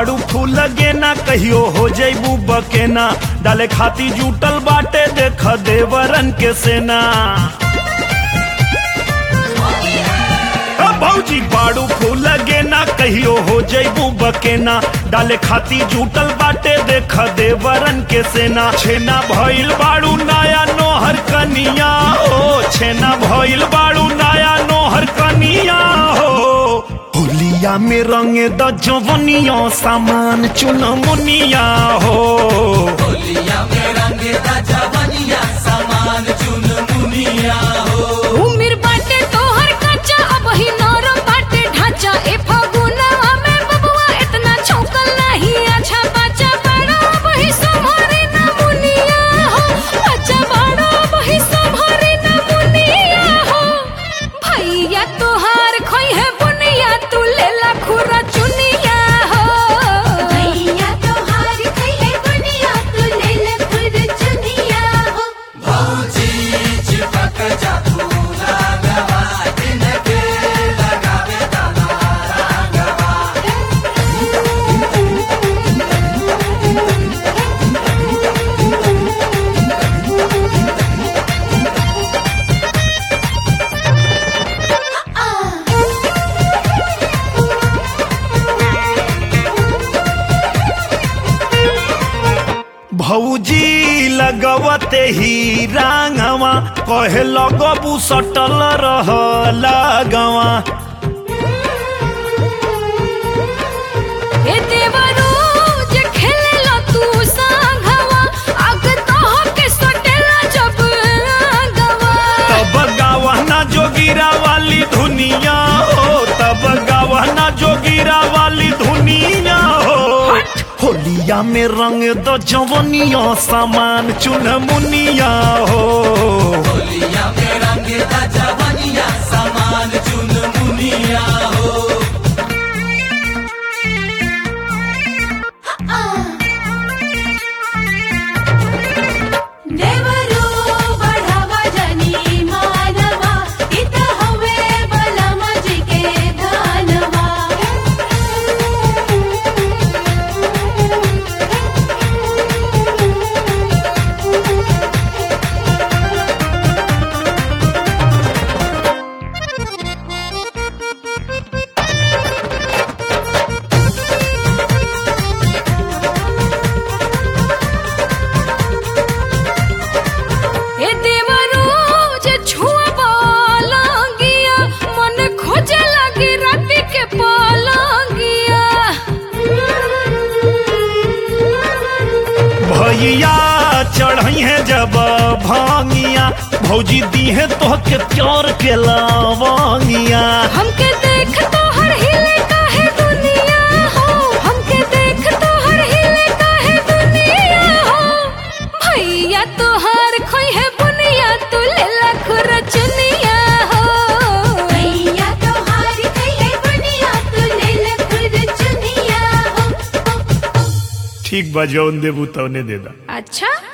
बाड़ू फूल गेना कहियो हो जैबू बकेना डाले खाती जूटल बाटे देख देवरन के सेना अ भौजी बाड़ू फूल गेना कहियो हो जैबू बकेना डाले खाती जूटल बाटे देख देवरन के सेना छेना भइल बाड़ू नया नोहर कनिया हो छेना भइल बाड़ू नया नोहर कनिया हो होलिया में रंगे द जवनिया सामान चुन मुनिया हो होलिया में रंगे दा जवनिया सामान चुन मुनिया हो उमिर बाटे तोहर कच्चा अब ही नरम बाटे ढांचा ए फगुनवा में बबुआ इतना छौकल नहीं अच्छा बच्चा बड़ा अब ही संभरे न मुनिया हो बच्चा बड़ा अब ही संभरे न मुनिया हो भैया तोहार खोई है बुनिया तू लेला खुरा चुनिया हो भैया तोहार खोई है बुनिया तू लेला खुरा चुनिया हो भौजी चिपक जा तू रागवा दिन के लगावे दाना रागवा भौजी लगवते ही रांगवा कहे लगबू सटल रह लगवा ए देवरू जे खेलेला तू सांघवा आग तोह के सटेला जब गवा तब गावना जोगिरा वाली धुनिया हो तब गावना जोगिरा वाली धुनिया हो होलिया में रंग द जवनिया सामान चुन मुनिया हो होलिया में रंगे दा जवनिया सामान चुन मुनिया हो देवरू बढ़ावा जनी मानवा इत हवे बलमा जी के धनवा ए देवरू जे छुआ बालंगिया मन खोजे लगी राती के पालंगिया भैया चढ़ई है जब भांगिया भौजी दी है तो के प्यार के लावांगिया हमके देख तो हर हिले काहे दुनिया हो हमके देख तो हर हिले काहे दुनिया हो भैया तो हर खोई है बुनिया तू ले लख रचनिया हो भैया तो हर खोई है बुनिया तू ले लख रचनिया हो ठीक बा जौन देबू तौने दे दा अच्छा